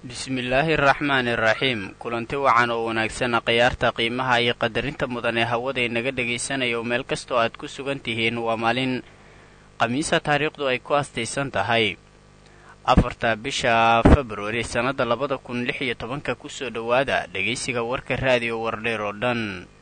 bismillaahi araxmaani iraxiim kulanti wacan oo wanaagsan khiyaarta qiimaha iyo qadarinta mudan ee hawada inaga dhegaysanaya oo meel kastoo aad ku sugan tihiin waa maalin khamiisa taariikhdu ay ku astaysan tahay afarta bisha februari sannadda labada kun lix iyo tobanka kusoo dhowaada dhegaysiga warka raadiyo wardheer oo dhan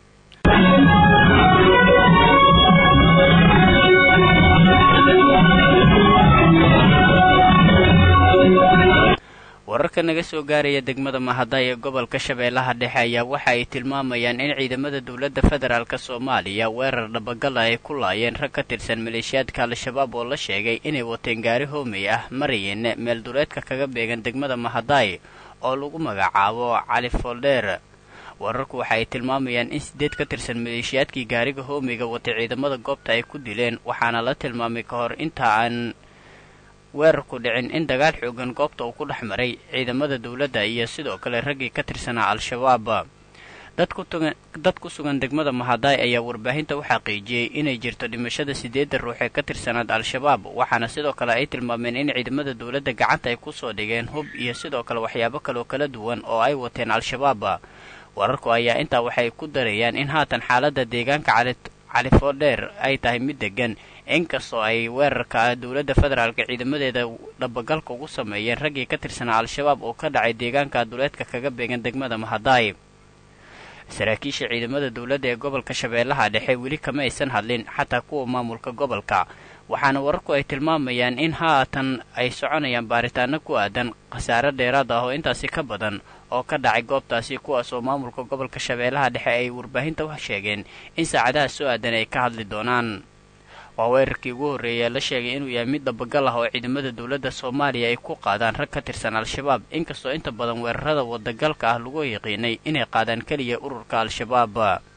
wararka naga soo gaaraya degmada mahaday ee gobolka shabeellaha dhexe ayaa waxa ay tilmaamayaan in ciidamada dowladda federaalk soomaaliya weerar dhabagala ay ku laayeen rag ka tirsan maleeshiyaadka al-shabaab oo la sheegay inay wateen gaari hoomey ah marayeen meel duleedka kaga beegan degmada mahaday oo lagu magacaabo cali foldheer wararku waxa ay tilmaamayaan in sideed ka tirsan maleeshiyaadkii gaariga hoomeyga watay ciidamada goobta ay ku dileen waxaana la tilmaamay ka hor inta aan weerarku dhicin in dagaal xoogan goobta uu ku dhex maray ciidamada dowladda iyo sidoo kale raggii ka tirsanaa al-shabaab dad ku sugan degmada mahaday ayaa warbaahinta u xaqiijiyey inay jirto dhimashada siddeedda ruux ee ka tirsanaad al-shabaab waxaana sidoo kale ay tilmaameen in ciidamada dowladda gacanta ay kusoo dhigeen hub iyo sidoo kale waxyaabo kaleoo kala duwan oo ay wateen al-shabaab wararku ayaa intaa waxay ku darayaan in haatan xaaladda deegaanka califoodheer ay tahay mid degan inkastoo ay weerarka dowladda federaalka ciidamadeeda dhabagalka ugu sameeyeen raggii ka tirsanaa al-shabaab oo ka dhacay deegaanka duleedka kaga beegan degmada mahaday saraakiisha ciidamada dowladda ee gobolka shabeellaha dhexe weli kama aysan hadlin xataa kuwa maamulka gobolka waxaana wararku ay tilmaamayaan in haatan ay soconayaan baaritaano ku aadan khasaare dheeraad ah oo intaasi ka badan oo ka dhacay goobtaasi kuwaas oo maamulka gobolka shabeellaha dhexe ay warbaahinta u sheegeen in saacadaha soo aadan ay ka hadli doonaan waa weerarkii ugu horreeyay la sheegay inuu yahay mid dabagal ah oo ciidamada dowladda soomaaliya ay ku qaadaan rag ka tirsan al-shabaab inkastoo inta badan weerarada wadagalka ah lagu yaqiinay inay qaadaan keliya ururka al-shabaab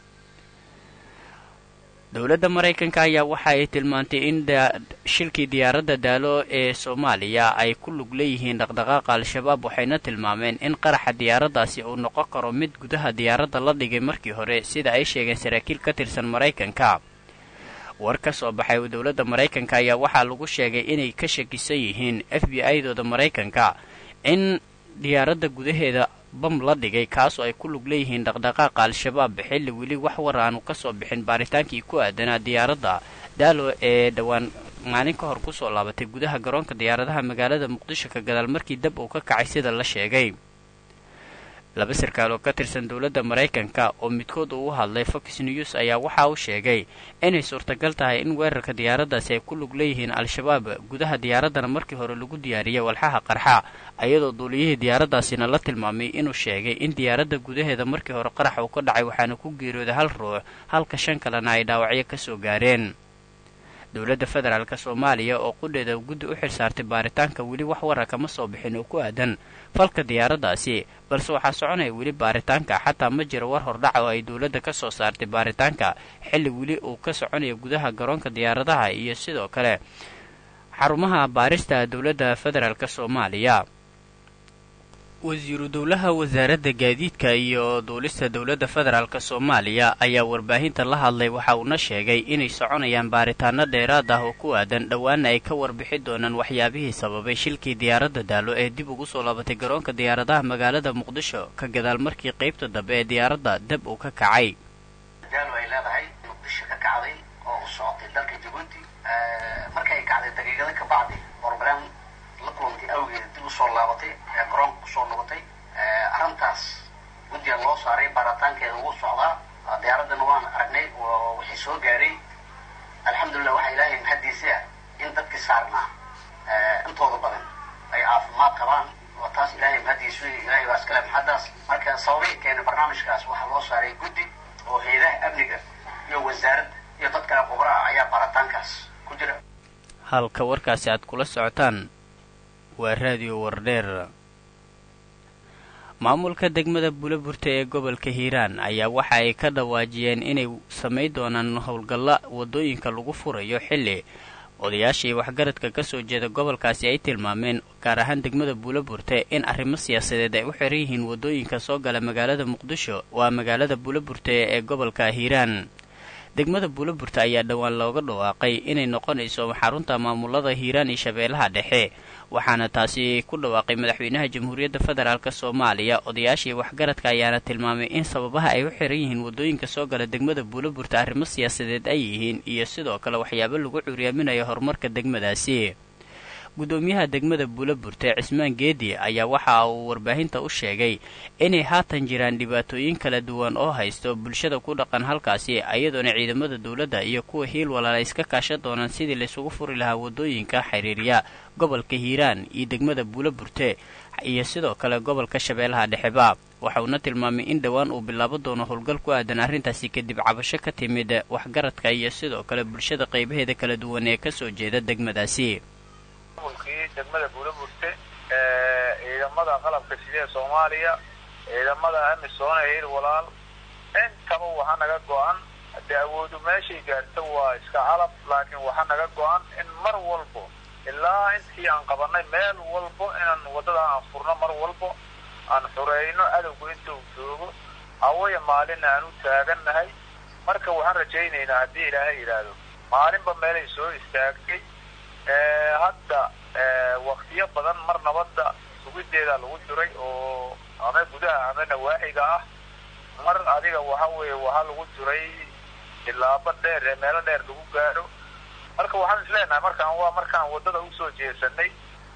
dowladda maraykanka ayaa waxa ay tilmaantay in shilkii diyaaradda daalo ee soomaaliya ay ku lug leeyihiin dhaqdhaqaaqa al-shabaab waxayna tilmaameen in qaraxa diyaaraddaasi uu noqon karo mid gudaha diyaaradda la dhigay markii hore sida ay sheegeen saraakiil ka tirsan maraykanka war ka soo baxay dowladda maraykanka ayaa waxaa lagu sheegay inay ka shakisan yihiin f b i-dooda maraykanka in diyaaradda gudaheeda bam la dhigay kaasoo ay ku lug leeyihiin dhaqdhaqaaqa al-shabaab xilli weli wax war aanu ka soo bixin baaritaankii ku aadanaa diyaaradda daalo ee dhowaan maalin ka hor kusoo laabatay gudaha garoonka diyaaradaha magaalada muqdisho ka gadaal markii dab uu ka kacay sida la sheegay laba sarkaal oo ka tirsan dowladda maraykanka oo midkood uu u hadlay fox news ayaa waxa uu sheegay inay suurtagal tahay in weerarka diyaaraddaasi ay ku lug leeyihiin al-shabaab gudaha diyaaraddana markii hore lagu diyaariyay walxaha qarxa iyadoo duuliyihii diyaaraddaasina la tilmaamay inuu sheegay in diyaaradda gudaheeda markii hore qarax uu ka dhacay waxaana ku geeriyooday hal ruux halka shan kalena ay dhaawacyo ka soo gaareen dowladda federaalk soomaaliya oo qudheeda guddi u xilsaartay baaritaanka weli wax wara kama soo bixin oo ku aadan falka diyaaraddaasi balse waxaa soconaya weli baaritaanka xataa ma jiro war hordhaca oo ay dowladda ka soo saartay baaritaanka xilli weli uu ka soconayo gudaha garoonka diyaaradaha iyo sidoo kale xarumaha baarista dowladda federaalk soomaaliya wasiiru dowlaha wasaaradda gaadiidka iyo duulista dowladda federaalk soomaaliya ayaa warbaahinta la hadlay waxa uuna sheegay inay soconayaan baaritaano dheeraad ah oo ku aadan dhowaana ay ka warbixi doonaan waxyaabihii sababay shilkii diyaaradda daalo ee dib ugu soo laabatay garoonka diyaaradaha magaalada muqdisho ka gadaal markii qaybta dambe ee diyaaradda dab uu ka kacay daalo ay leedahay muqdisho ka kacday oo u socotay dalka jabuuti markay kacday daqiiqada ka bacdi brogram la kulantay awgeeda dib usoo laabatay ee garoonka kusoo noqotay arrintaas guddiga loo saaray baaritaankeeda ugu socdaa diyaaraddana waan aragnay wixii soo gaaray alxamdulillah waxaa ilaahay mahaddiisa ah in dadkii saarnaa intooda badan ay caafimaad qabaan oo taas ilaahay mahaddiisu ilaahay baa iskale maxaddaas marka sababihii keenay barnaamijkaas waxaa loo saaray guddi oo hay-adaha amniga iyo wasaaradda iyo dadka khubraa ayaa baaritaankaas ku jira halka warkaasi aad kula socotaan waa raadiyo wardheer maamulka degmada buulaburta ee gobolka hiiraan ayaa waxa ay ka dhawaajiyeen inay samayn doonaan howlgalla waddooyinka lagu furayo xilli odayaashii waxgaradka ka soo jeeda gobolkaasi ay tilmaameen gaar ahaan degmada buulaburte in arrimo siyaasadeed ay u xiran yihiin waddooyinka soo gala magaalada muqdisho waa magaalada buulaburte ee gobolka hiiraan degmada buulaburta ayaa dhowaan looga dhawaaqay inay noqonayso xarunta maamulada hiiraan iyo shabeellaha dhexe waxaana taasi ku dhawaaqay madaxweynaha jamhuuriyadda federaalk soomaaliya odayaashii waxgaradka ayaana tilmaamay in sababaha ay u xiran yihiin waddooyinka soo gala degmada buulaburta arrimo siyaasadeed ay yihiin iyo sidoo kale waxyaabo lagu curyaaminayo horumarka degmadaasi guddoomiyaha degmada buulaburta cismaan geedi ayaa waxa uu warbaahinta u sheegay inay haatan jiraan dhibaatooyin kala duwan oo haysto bulshada ku dhaqan halkaasi iyadoona ciidamada dowladda iyo kuwa hiil walaala iska kaashan doonaan sidii laysugu furi lahaa waddooyinka xiriirya gobolka hiiraan iyo degmada buulaburte iyo sidoo kale gobolka shabeellaha dhexeba waxauna tilmaamay in dhowaan uu bilaabo doono howlgal ku aadan arrintaasi kadib cabasho ka timid waxgaradka iyo sidoo kale bulshada qaybaheeda kala duwan ee kasoo jeeda degmadaasi mulkii degmada buulaburte ciidamada qalabka sidee soomaaliya ciidamada amisoon ee hil walaal intaba waxa naga go-an dee awoodu meeshay gaarto waa iska calab laakiin waxa naga go-an in mar walbo ilaa intii aan qabanay meel walbo inaan waddada aan furno mar walbo aan xureyno adowgu inta uu joogo hawaya maalin aan u taagannahay marka waxaan rajaynaynaa haddii ilaahay yidhaahdo maalinba meelay soo istaagtay hadda waktiyo badan mar nabadda sugideeda lagu jiray oo ama gudaha ama nawaaxiga ah mar adiga waxa weeye waxaa lagu jiray tilaabo dheer ee meelo dheer lagu gaadho marka waxaan isleenahay markaan waa markaan waddada usoo jeesanay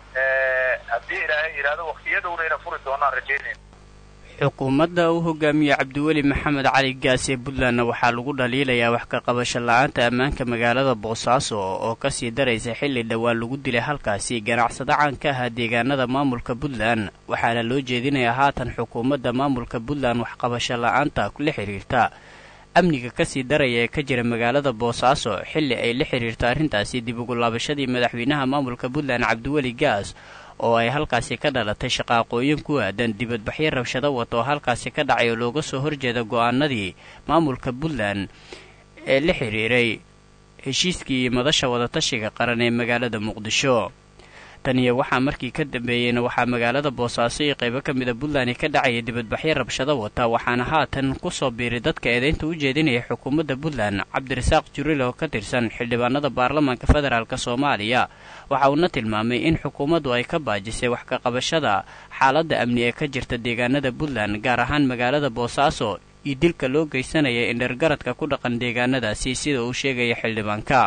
haddii ilaahay yidhaahdo waktiyadowna ina furi doonaan rajaynayna xukuumadda uu hogaamiye cabdiweli maxamed cali gaas ee puntlandna waxaa lagu dhaliilayaa wax ka qabasho la-aanta ammaanka magaalada boosaaso oo kasii daraysa xilli dhowaan lagu dilay halkaasi ganacsado caan ka ahaa deegaanada maamulka puntland waxaana loo jeedinayaa haatan xukuumadda maamulka puntland waxqabasho la-aanta la xiriirta amniga kasii daraya ee ka jira magaalada boosaaso xilli ay la xiriirto arrintaasi dib ugu laabashadii madaxweynaha maamulka puntland cabdiweli gaas oo ay halkaasi ka dhalatay shaqaaqooyin ku aadan dibadbaxyo rabshado wata oo halkaasi ka dhacay oo looga soo horjeeda go-aanadii maamulka puntland ee la xiriiray heshiiskii madasha wadatashiga qaran ee magaalada muqdisho taniyo waxaa markii ka dambeeyeyna waxaa magaalada boosaaso iyo qaybo ka mida puntland ka dhacaya dibadbaxyo rabshado wata waxaana haatan kusoo biiray dadka eedaynta u jeedinaya xukuumadda puntland cabdirasaaq juril oo ka tirsan xildhibaanada baarlamaanka federaalk soomaaliya waxa uuna tilmaamay in xukuumaddu ay ka baajisay wax ka qabashada xaaladda amni ee ka jirta deegaanada puntland gaar ahaan magaalada boosaaso iyo dilka loo geysanaya indhergaradka ku dhaqan deegaanadaasi sida uu sheegaya xildhibaanka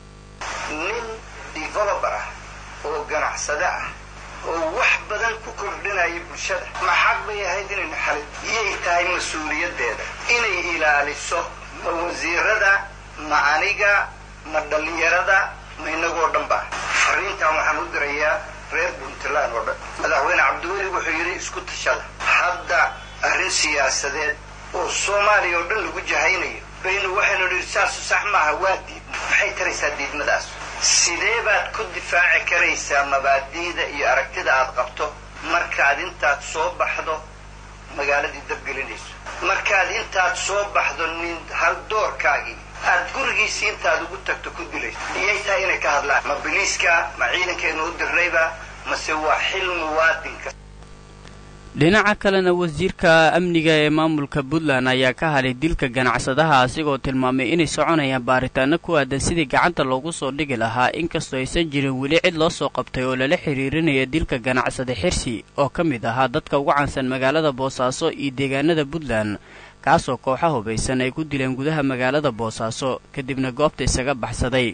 oo ganacsade ah oo wax badan ku kordhinaya bulshada ma xaq bay ahayd inaynu xalin iyay tahay mas-uuliyaddeeda inay ilaaliso ma wasiirada ma aniga ma dhallinyarada ma inagoo dhan ba fariintan waxaan u dirayaa reer puntland oo dhan madaxweyne cabdiweli wuxuu yidhi isku tashada hadda arrin siyaasadeed oo soomaaliya oo dhan lagu jahaynayo baynu waxaynu nidhi saasu sax maaha waa diid maxay taraysaa diidmadaas sidee baad ku difaaci karaysaa mabaadi'da iyo aragtida aad qabto markaad intaad soo baxdo magaaladii dabgelinayso markaad intaad soo baxdo nin hal doorkaagii aad gurigiisii intaad ugu tagto ku dilayso iyay tahay inay ka hadlaan ma biliiska ma ciidankeennu u dirrayba mase waa xil muwaadinka dhinaca kalena wasiirka amniga ee maamulka puntland ayaa ka hadlay dilka ganacsadaha asigoo tilmaamay inay soconayaan baaritaano ku aadan sidii gacanta loogu soo dhigi lahaa inkastoo aysan jirin weli cid loo soo qabtay oo lala xiriirinaya dilka ganacsada xirsi oo ka mid ahaa dadka ugu caansan magaalada boosaaso iyo deegaanada puntland kaasoo kooxa hubaysan ay ku dileen gudaha magaalada boosaaso kadibna goobta isaga baxsaday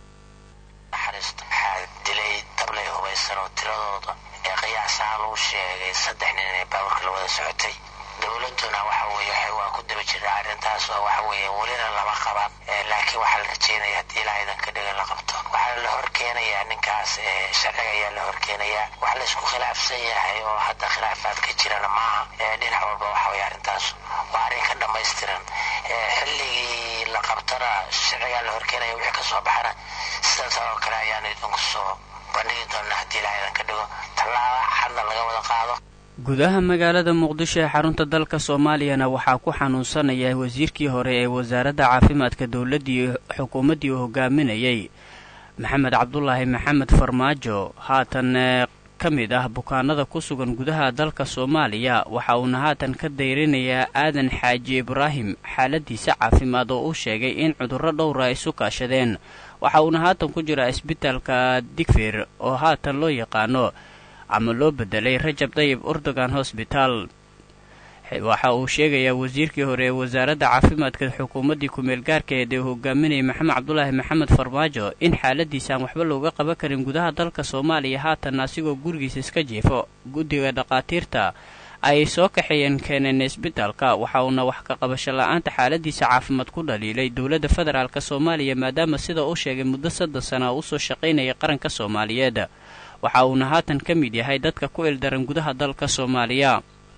lagu sheegay saddex nin inay baaburka la wada socotay dowladuna waxa weeye waa ku daba jira arrintaas oo waxa weeye welina lama qaban laakiin waxaa la rajeynaya haddii ilaa idan ka dhigan la qabto waxaa la horkeenayaa ninkaas sharciga ayaa la horkeenayaa wax la isku khilaafsan yahay oo hadda khilaafaad ka jirana maaha dhinac walba waxa weye arrintaas waa arrin ka dhammaystiran xilligii la qabtana sharcigaa la horkeenaya wixii ka soo baxana sidaas oo kale ayaan idinku soo bandhigi doonaa haddii ilaa idan ka dhigo tallaaba xadna laga wada qaado gudaha magaalada muqdisho ee xarunta dalka soomaaliyana waxaa ku xanuunsanaya wasiirkii hore ee wasaaradda caafimaadka dowladdii xukuumaddii uu hogaaminayay maxamed cabdulaahi maxamed farmaajo haatan ka mid ah bukaanada ku sugan gudaha dalka soomaaliya waxa uuna haatan ka dayrinayaa aadan xaaji ibraahim xaaladiisa caafimaad oo uu sheegay in cudurro dhowra ay isu kaashadeen waxa uuna haatan ku jiraa isbitaalka digfir oo haatan loo yaqaano ama loo bedelay rajab dayib urdogan hosbitaal waxa uu sheegayaa wasiirkii hore ee wasaaradda caafimaadka xukuumaddii ku-meel gaarkeed ee uu hogaaminayay maxamed cabdulaahi maxamed farmaajo in xaaladiisa aan waxba looga qaban karin gudaha dalka soomaaliya haatan asigoo gurigiisa iska jiifo guddiga dhakhaatiirta ay soo kaxeeyeen keeneen isbitaalka waxa uuna wax ka qabasho la-aanta xaaladiisa caafimaad ku dhaliilay dowladda federaalk soomaaliya maadaama sida uu sheegay muddo saddex sana usoo shaqaynaya qaranka soomaaliyeed waxa uuna haatan ka mid yahay dadka ku ildaran gudaha dalka soomaaliya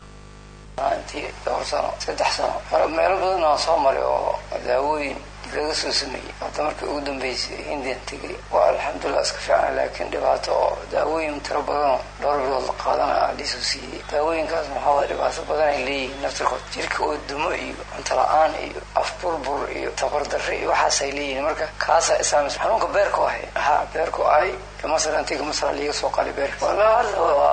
intii dhowr sano saddex sano meelo badan oo soo maray oo daawooyin laga soo sameeyey hadda markii ugu dambeysay hindian tegay waa alxamdulilah iska fiicna laakiin dhibaato oo daawooyin tiro badanoo dhowr bilood la qaadana aa liisoo siiyey daawooyinkaas maxaa waay dhibaato badan ay leeyihiin naftirkood jirka oo dumo iyo cunto la-aan iyo afburbur iyo tabardarre iyo waxaasay leeyihiin marka kaasaa isaamis xanuunka beerku ahay ha beerku ahay masar antiga masar liiga soo qali beerka walaa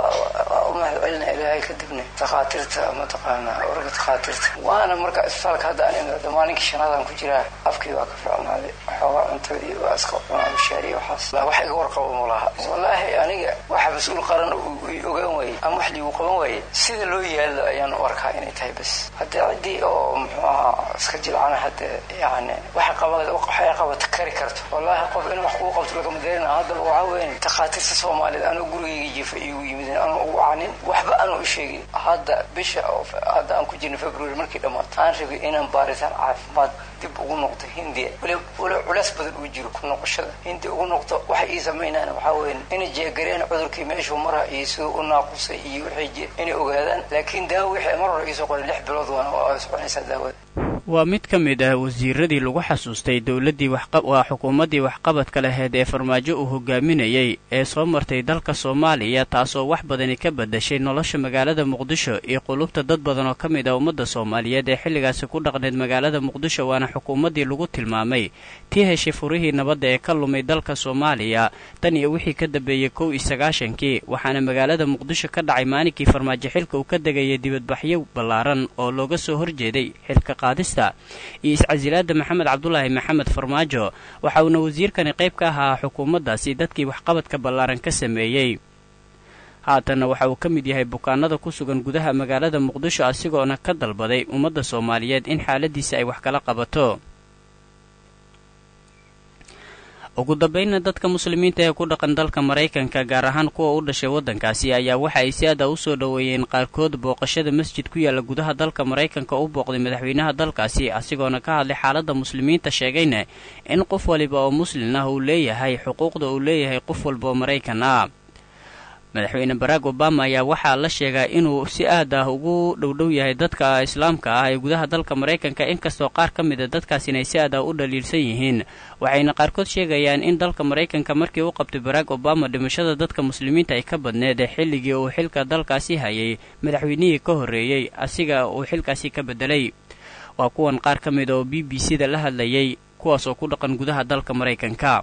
waa u mahad celina ilaahay kadibna takhaatiirta mataqaana warka takhaatiirta waana marka isbitaalka hadda aan imid maalinkii shanaadaan ku jiraa afkii waa ka fiicnaaday waxoogaa cuntadii waa iska cunaa mishaariya waxaas wax iga warqabo ma laha wallaahi aniga waxa mas-uul qaran ogaan waayey ama wax liigu qaban waayey sida loo yaalo ayaan u arkaa inay tahay bas haddii ciddii oo muxuu ahaa iska jilcana hadde yani waxa qaba waxay qabata kari karto wallaahi qof in wax kuu qabto lagama darin haddaba waxaa weyn takhaatiirta soomaaliyed anoo gurigayga jiifa iigu yimideen anoo ugu canin waxba anoo u sheegin hadda bisha hadda aan ku jirna february markii dhammaato aan rabay inaan baaritaan caafimaad dib ugu noqdo hindiya wali culeys badan uu jiro ku noqoshada hindiya ugu noqdo waxay ii samaynaan waxaa weya inay jeegareen cudurkii meeshuu mara iyo siduu u naaqusay iyo waxay inay ogaadaan laakiin daawo wixii mar hore iisoo qoray lix bilood waana waa soconaysaa daawada waa mid ka mid ah wasiiradii lagu xasuustay dowladdii waa xukuumaddii waxqabadka laheyd ee farmaajo uu hogaaminayay ee soo martay dalka soomaaliya taasoo wax badani ka badashay nolosha magaalada muqdisho iyo qulubta dad badan oo ka mid ah ummadda soomaaliyeed ee xilligaasi ku dhaqneyd magaalada muqdisho waana xukuumaddii lagu tilmaamay tii heshay furihii nabadda ee ka lumay dalka soomaaliya tan iyo wixii ka dambeeyey kow iyo sagaashankii waxaana magaalada muqdisho ka dhacay maalinkii farmaajo xilka uu ka degayay dibadbaxyo ballaaran oo looga soo horjeeday xilka qaadista iyo iscasilaada maxamed cabdulaahi maxamed farmaajo waxa uuna wasiirkani qayb ka ahaa xukuumaddaasi dadkii waxqabadka ballaaran ka sameeyey haatanna waxa uu ka mid yahay bukaanada ku sugan gudaha magaalada muqdisho asigoona ka dalbaday ummadda soomaaliyeed in xaaladiisa ay wax kala qabato ugu dambaynna dadka muslimiinta ee ku dhaqan dalka maraykanka gaar ahaan kuwa u dhashay waddankaasi ayaa waxa ay si aada u soo dhoweeyeen qaarkood booqashada masjid ku yaalla gudaha dalka maraykanka u booqday madaxweynaha dalkaasi asigoona ka hadlay xaaladda muslimiinta sheegayna in qof waliba oo muslin ah uu leeyahay xuquuqda uu leeyahay qof walba oo maraykan ah madaxweyne barack obama ayaa waxaa la sheegaa inuu si aad ah ugu dhowdhow yahay dadka islaamka ah ee gudaha dalka maraykanka inkastoo qaar ka mid a dadkaas inay si aad ah u dhaliilsan yihiin waxayna qaarkood sheegayaan in dalka maraykanka markii u qabtay barack obama dhimashada dadka muslimiinta ay ka badneed xilligii uu xilka dalkaasi hayay madaxweynihii ka horreeyey asiga uu xilkaasi ka beddelay waa kuwan qaar ka mid oo b b c da la hadlayay kuwaas oo ku dhaqan gudaha dalka maraykanka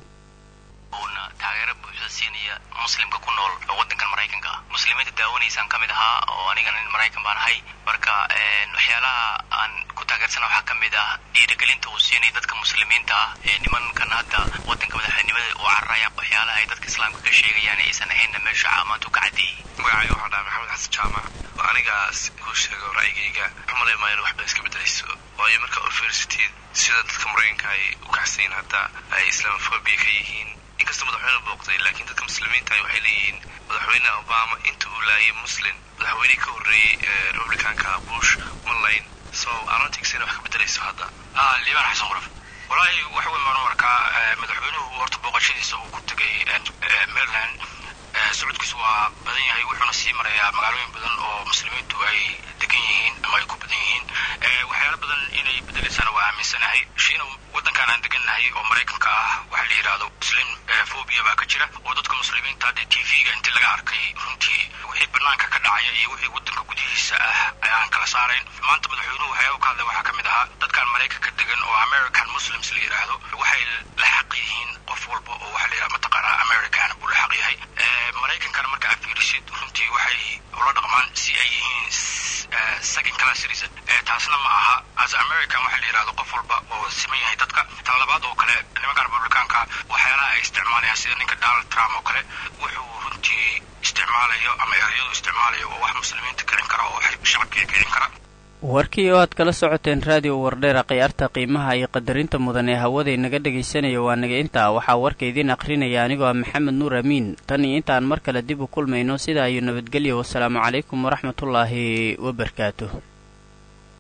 muslimka ku nool wadankan maraykanka ah muslimiinta daawanaysaan ka mid ahaa oo aniga nin maraykan baan ahay marka waxyaalaha aan ku taageersana waxaa ka mid ah dhiirigelinta uu siinaya dadka muslimiinta ah ee nimankan hadda wadanka madaxweynimada u cararaya waxyaalaha ay dadka islaamka ka sheegayaan aysan ahaynna meesha caamaantu ka caddeeyey magacayga waxaa dhaha maxamed xasan jaamac oo anigaas kuu sheego ra'yigayga xumalay maayan waxba iska bedelayso waayo marka university sida dadka maraykanka ay u kacsayin hadda ay islamophobia ka yihiin inkastoo madaxweyne booqday laakiin dadka muslimiinta waxay leeyihiin madaxweyne obama inta uu laayay muslim madaxweynihii ka horreeyey republicanka bush ma layn so arantigsina wax ka bedelayso hadda liibaan xasan quraf walaahi waxa weyn baan u arkaa madaxweynuhu horta booqashadiisa uu ku tegay maryland socodkiisu waa badan yahay wuxuuna sii marayaa magaalooyin badan oo muslimiintu ay degan yihiin ama ay ku badan yihiin waxyaalo badan inay bedelaysana waa aaminsan aaminsanahay shiina waddankan aan degannahay oo maraykanka ah waxaa la yidhaahdo muslim phobia baa ka jira oo dadka muslimiinta hadda t v-ga intii laga arkay runtii wixii banaanka ka dhacaya iyo wixii waddanka gudihiisa ah ayaan kala saarayn maanta madaxweynuhu waxyaaba ka hadlay waxaa ka mid ahaa dadkan maraykanka degan oo american muslims la yidhaahdo waxay la xaq yihiin qof walba oo waxa la yidhaha mataqaanaa american buu la xaq yahay maraykankana marka aad fiirisid runtii waxay ula dhaqmaan si ay yihiin second class citizen taasna ma aha as american waxa la yidhahdo qof walba oo siman yahay dadka tan labaad oo kale nimanka republicaanka waxyaalaha ay isticmaalayaan sida ninka donald trump oo kale wuxuu runtii isticmaalayo ama ereyadu isticmaalayo oo wax muslimiinta kicin kara oo shacabkii kicin kara warkii oo aad kala socoteen raadiyo wardheera khiyaarta qiimaha iyo qadarinta mudan ee hawaday naga dhegaysanaya waa naga intaa waxaa warka idiin akhrinaya anigoo ah maxamed nuur amiin tan iyo intaan mar kale dib u kulmayno sidaa iyo nabadgelyo wasalaamu calaykum waraxmatullaahi wabarakaatuh